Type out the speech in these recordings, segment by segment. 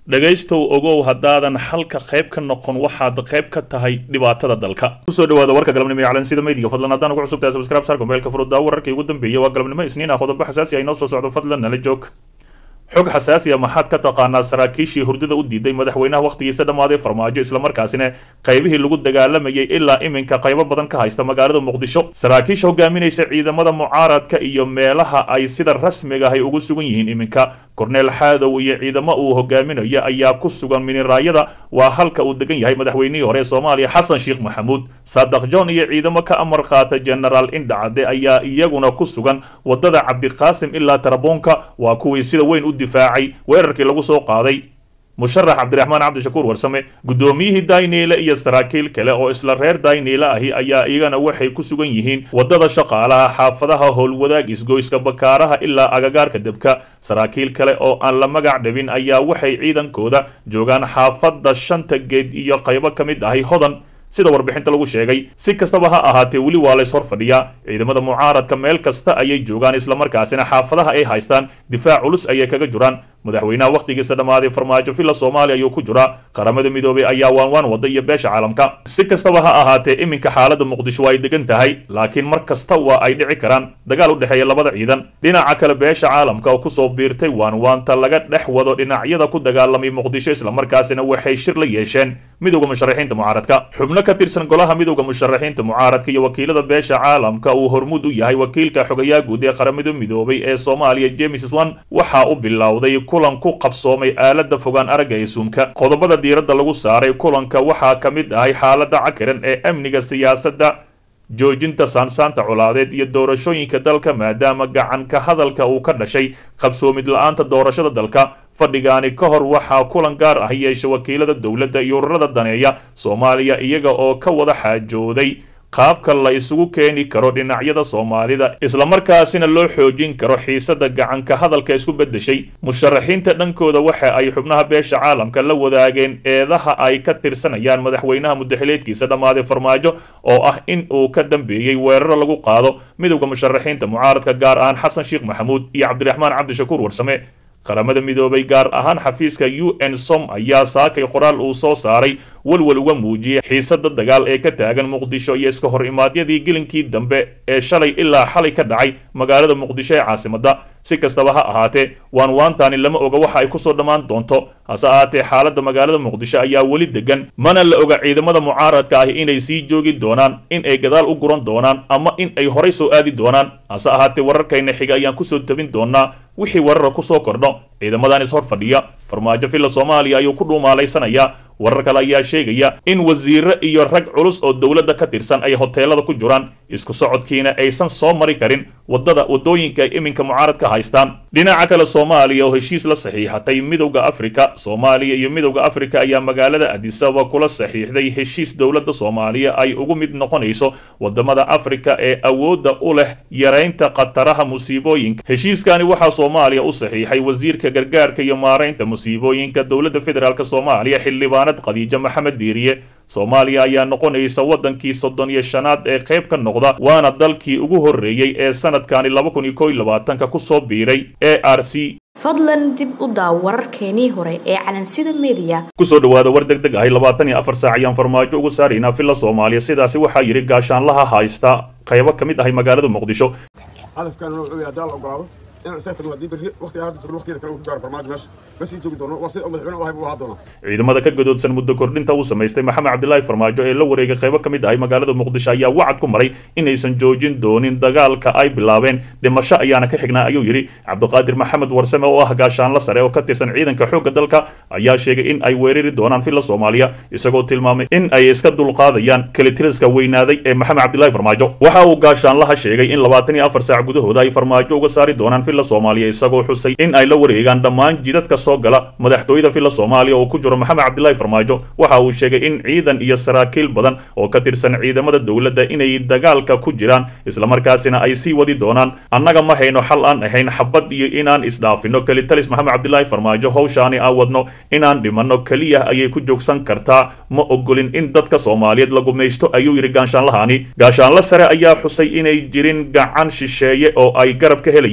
dhegaystow ogow haddaadan xalka qayb ka noqon waxaad qayb ka tahay dhibaatada dalka kusoo dhawaada warka galabnimo ee calansida maydiga fadlan haddaan ugu cusubtahay subscribe saar mobaylka furuddaa wararkii ugu dambeeyay waa galabnimo isniin ah qodobo xasaasi ah inoo soo socdo fadlan nala joog xog xasaasi ah maxaad ka taqaanaa saraakiishii hurdada u diiday madaxweynaha wakhtigiisa dhammaaday farmaajo islamarkaasina qaybihii lagu dagaalamayay ilaa iminka qaybo badan ka haysta magaalada muqdisho saraakiisha hogaaminaysa ciidamada mucaaradka iyo meelaha ay sida rasmiga ahay ugu sugan yihiin iminka korneel xaadow iyo ciidamo uu hogaaminayo ayaa ku sugan miniraayada waa halka uu degan yahay madaxweynihii hore ee soomaaliya xasan sheekh maxamuud saadaq john iyo ciidamo ka amar qaata genaraal indhacade ayaa iyaguna ku sugan wadada cabdiqaasim ilaa taraboonka waa kuwii sida weyn u difaacay weerarkii lagu soo qaaday musharax cabdiraxmaan cabdishakuur warsame guddoomiyihii dayniile iyo saraakiil kale oo isla reer dayniile ahi ayaa iyagana waxay ku sugan yihiin waddada shaqaalaha xaafadaha howlwadaag isgoyska bakaaraha ilaa agagaarka debka saraakiil kale oo aan la magac dhabin ayaa waxay ciidankooda joogaan xaafadda shanta geed iyo qaybo ka mid ahi hodan sida warbixinta lagu sheegay si kastaba ha ahaatee weli waa lays hor fadhiyaa ciidamada mucaaradka meel kasta ayay joogaan islamarkaasina xaafadaha ay haystaan difaac culus ayay kaga jiraan madaxweynaha wakhtigiisa dhammaaday farmaajo villa soomaaliya ayuu ku jiraa qaramada midoobay ayaa waanwaan wada iyo beesha caalamka si kastaba ha ahaatee iminka xaalada muqdisho waa ay degan tahay laakiin mar kasta waa ay dhici karaan dagaal u dhexeeya labada ciidan dhinaca kale beesha caalamka oo kusoo biirtay waanwaanta laga dhex wado dhinacyada ku dagaalamay muqdisho islamarkaasina waxay shir la yeesheen midowda musharaxiinta mucaaradka xubno ka tirsan golaha midowda musharaxiinta mucaaradka iyo wakiilada beesha caalamka uu hormuud u yahay wakiilka xogayaa guud ee qaramada midoobay ee soomaaliya james wan waxa u bilowday kulan ku qabsoomay aalada fogaan aragga ee suumka qodobada diiradda lagu saaray kulanka waxaa ka mid ahay xaalada cakiran ee amniga siyaasadda joojinta saansaanta colaadeed iyo doorashooyinka dalka maadaama gacan ka hadalka uu ka dhashay qabsoomid la-aanta doorashada dalka fadhigaani ka hor waxaa kulan gaar ah yeesha wakiilada dowladda iyo ururada daneeya soomaaliya iyaga oo ka wada xaajooday qaabka la isugu keeni karo dhinacyada soomaalida islamarkaasina loo xoojin karo xiisada gacanka hadalka isku beddeshay musharaxiinta dhankooda waxa ay xubnaha beesha caalamka la wadaageen eedaha ay ka tirsanayaan madaxweynaha mudaxileedkiisa dhammaaday farmaajo oo ah in uu ka dambeeyey weeraro lagu qaado midowda musharaxiinta mucaaradka gaar ahaan xasan sheekh maxamuud iyo cabdiraxmaan cabdishakuur warsame qaramada midoobay gaar ahaan xafiiska u n som ayaa saakay qoraal uu soo saaray walwal uga muujiyay xiisada dagaal ee ka taagan muqdisho iyo iska hor imaadyadii gelinkii dambe ee shalay ilaa xalay ka dhacay magaalada muqdisho ee caasimadda si kastaba ha ahaatee waan waantaani lama oga waxa ay kusoo dhammaan doonto hase ahaatee xaaladda magaalada muqdisho ayaa weli degan mana la oga ciidamada mucaaradka ahi inay sii joogi doonaan in ay gadaal u guran doonaan ama in ay horay soo aadi doonaan hase ahaatee wararkayna xiga ayaan kusoo tabin doonaa wixii warara kusoo kordho ciidamadan is hor fadhiya farmaajo villa soomaaliya ayuu ku dhuumaalaysanayaa warar kale ayaa sheegaya in wasiiro iyo rag culus oo dowladda ka tirsan ay hoteelada ku jiraan isku socodkiina aysan soo mari karin wadada wadooyinka ay iminka mucaaradka haystaan dhinaca kale soomaaliya oo heshiis la saxiixatay midowda afrika soomaaliya iyo midowda afrika ayaa magaalada adisaba kula saxiixday heshiis dowladda soomaaliya ay ugu mid noqonayso wadamada afrika ee awoodda u leh yaraynta khataraha musiibooyinka heshiiskani waxaa soomaaliya u saxiixay wasiirka gargaarka iyo maaraynta musiibooyinka dowladda federaalk soomaaliya xildhibaanad khadiijo maxamed diiriye soomaaliya ayaa noqonaysa waddankii soddon iyo shanaad ee qayb ka noqda waana dalkii ugu horreeyey ee sanadkani laba kun iyo kow iyo labaatanka kusoo biiray e r c fadlan dib u daaw wararkeenii hore ee calansida mediya kusoo dhawaada war deg deg ahay labaatan iyo afar saac ayaan farmaajo ugu saaraynaa villa soomaaliya sidaasi waxaa yidhi gaashaanlaha haysta qaybo ka mid ahay magaalada muqdisho hadafkan wuxuu yahay haddaan la ogolaado inaan isaga tagno haddii berri waqtiga hadda jirno waqtigeeda kale uu ku gaaro farmaajo meesha ma sii joogi doono waa sida uu madaxweyne u ahay buu ahaa doonaa ciidamada ka gadoodsan muddo kordhinta uu samaystay maxamed cabdilaahi farmaajo ee la wareegay qaybo ka mid ahay magaalada muqdisho ayaa wacad ku maray inaysan joojin doonin dagaalka ay bilaabeen dhimasho ayaana ka xignaa ayuu yidhi cabdiqaadir maxamed warsame oo ah gaashaanla sare oo ka tirsan ciidanka xoogga dalka ayaa sheegay in ay weerari doonaan villa soomaaliya isagoo tilmaamay in ay iska dulqaadayaan kalitiriska weynaaday ee maxamed cabdilaahi farmaajo waxa uu gaashaanlaha sheegay in labaatan iyo afar saac gudahooda ay farmaajo uga saari doonaan villa soomaaliya isagoo xusay in ay la wareegaan dhammaan jidadka soo gala madaxtooyada villa soomaaliya oo ku jiro maxamed cabdilaahi farmaajo waxa uu sheegay in ciidan iyo saraakiil badan oo ka tirsan ciidamada dowladda inay dagaalka ku jiraan islamarkaasina ay sii wadi doonaan annaga ma hayno xal aan ahayn xabad iyo inaan isdhaafino kelitalis maxamed cabdilaahi farmaajo howshaani aan wadno inaan dhimanno keliya ayay ku joogsan kartaa ma ogolin in dadka soomaaliyeed la gumaysto ayuu yidhi gaashaanlahani gaashaanla sare ayaa xusay inay jirin gacan shisheeye oo ay garab ka helayaan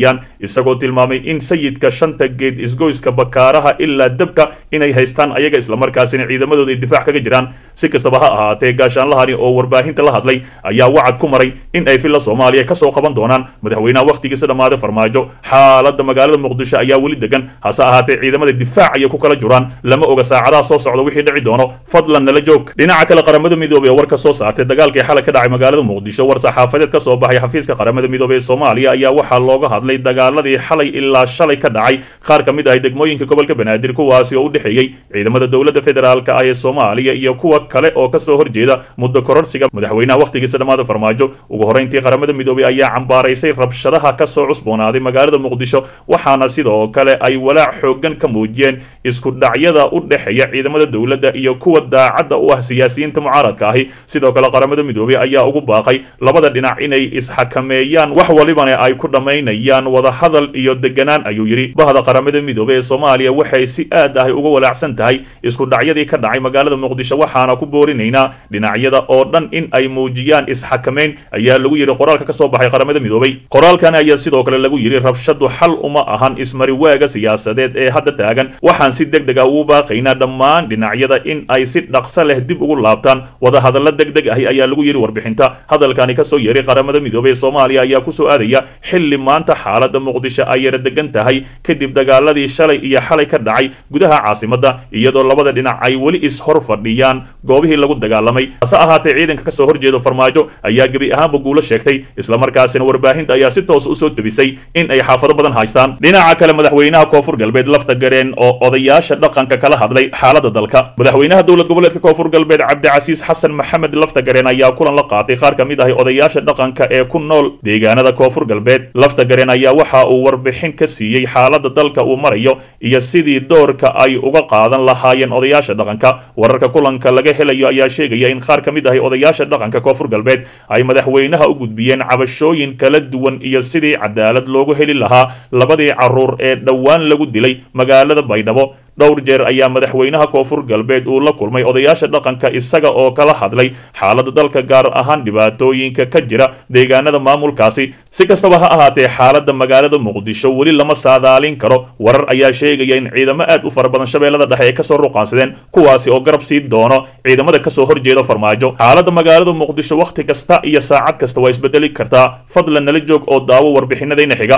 isagoo tilmaamay in sayidka shanta geed isgoyska bakaaraha ilaa dabka inay haystaan ayaga islamarkaasina ciidamadooda ay difaac kaga jiraan si kastaba ha ahaatee gaashaanlahani oo warbaahinta la hadlay ayaa wacad ku maray in ay filla soomaaliya kasoo qaban doonaan madaxweynaha wakhtigiisa dhammaaday farmaajo xaaladda magaalada muqdisho ayaa weli degan hase ahaatee ciidamada difaac ayay ku kala jiraan lama oga saacadaha soo socda wixii dhici doono fadlan nala joog dhinaca kale qaramada midoobey ee war ka soo saartay dagaalkii xalay ka dhacay magaalada muqdisho war saxaafadeed ka soo baxay xafiiska qaramada midoobey ee soomaaliya ayaa waxaa looga hadlay dagaaladii xalay ilaa shalay ka dhacay qaar ka mid ah degmooyinka gobolka banaadir kuwaasi oo u dhexeeyey ciidamada dowladda federaalka ah ee soomaaliya iyo kuwa kale oo kasoo horjeeda muddo kororsiga madaxweynaha wakhtigiisa dhammaada farmaajo ugu horreyntii qaramada midoobey ayaa cambaaraysay rabshadaha kasoo cusboonaaday magaalada muqdisho waxaana sidoo kale ay walaac xoogan ka muujiyeen isku dhacyada u dhexeeya ciidamada dowladda iyo kuwa daacadda u ah siyaasiyiinta mucaaradka ahi sidoo kale qaramada midoobey ayaa ugu baaqay labada dhinac inay isxakameeyaan wax walibana ay ku dhammaynayaan wadahadal iyo deganaan ayuu yidhi bahda qaramada midoobey ee soomaaliya waxay si aad ah uga walaacsan tahay isku dhacyadii ka dhacay magaalada muqdisho waxaana ku boorinaynaa dhinacyada oo dhan in ay muujiyaan isxakameyn ayaa lagu yidhi qoraalka kasoo baxay qaramada midoobey qoraalkan ayaa sidoo kale lagu yidhi rabshadu xal uma ahan ismariwaaga siyaasadeed ee hadda taagan waxaan si deg deg ah ugu baaqaynaa dhammaan dhinacyada in ay si dhaqso leh dib ugu laabtaan wadahadalla deg deg ahi ayaa lagu yidhi warbixinta hadalkani kasoo yeeray qaramada midoobey ee soomaaliya ayaa kusoo aadaya xilli maanta xaaladda muqdisho ay yara degan tahay kadib dagaaladii shalay iyo xalay ka dhacay gudaha caasimadda iyadoo labada dhinac ay weli is-hor fadhiyaan goobihii lagu dagaalamay hase ahaatee ciidanka kasoo horjeeda farmaajo ayaa gebi ahaanba guulo sheegtay islamarkaasina warbaahinta ayaa si toos usoo tebisay in ay xaafado badan haystaan dhinaca kale madaxweynaha koonfur galbeed lafta gareen oo odayaasha dhaqanka kala hadlay xaaladda dalka madaxweynaha dowlad goboleedka koonfur galbeed cabdicasiis xasan maxamed lafta gareen ayaa kulan la qaatay qaar ka mid ah odayaasha dhaqanka ee ku nool deegaanada koonfur galbeed lafta gareen ayaa waxa uu warbixin ka siiyey xaaladda dalka uu marayo iyo sidii doorka ay uga qaadan lahaayeen odayaasha dhaqanka wararka kulanka laga helayo ayaa sheegaya in qaar ka mid ah odayaasha dhaqanka koonfur galbeed ay madaxweynaha u gudbiyeen cabashooyin kala duwan iyo sidii cadaalad loogu heli lahaa labadii caruur ee dhowaan lagu dilay magaalada baydhabo dhowr jeer ayaa madaxweynaha koonfur galbeed uu la kulmay odayaasha dhaqanka isaga oo kala hadlay xaaladda dalka gaar ahaan dhibaatooyinka ka jira deegaanada maamulkaasi si kastaba ha ahaatee xaaladda magaalada muqdisho weli lama saadaalin karo warar ayaa sheegaya in ciidamo aad u fara badan shabeellada dhexe ay kasoo ruqaansadeen kuwaasi oo garab sii doono ciidamada kasoo horjeeda farmaajo xaaladda magaalada muqdisho wakhti kasta iyo saacad kasta waa isbedeli kartaa fadlan nala joog oo daawo warbixinadayna xiga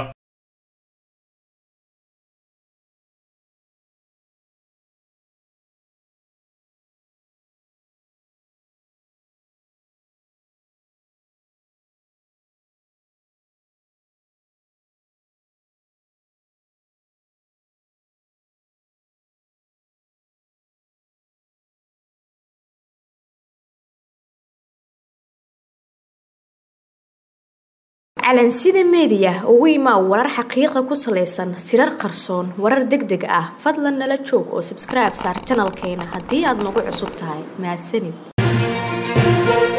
calansida meediya ugu imaa warar xaqiiqa ku salaysan sirar qarsoon warar deg deg ah fadlan nala joog oo sabskribe saar janalkeena haddii aad nagu cusub tahay mahadsanid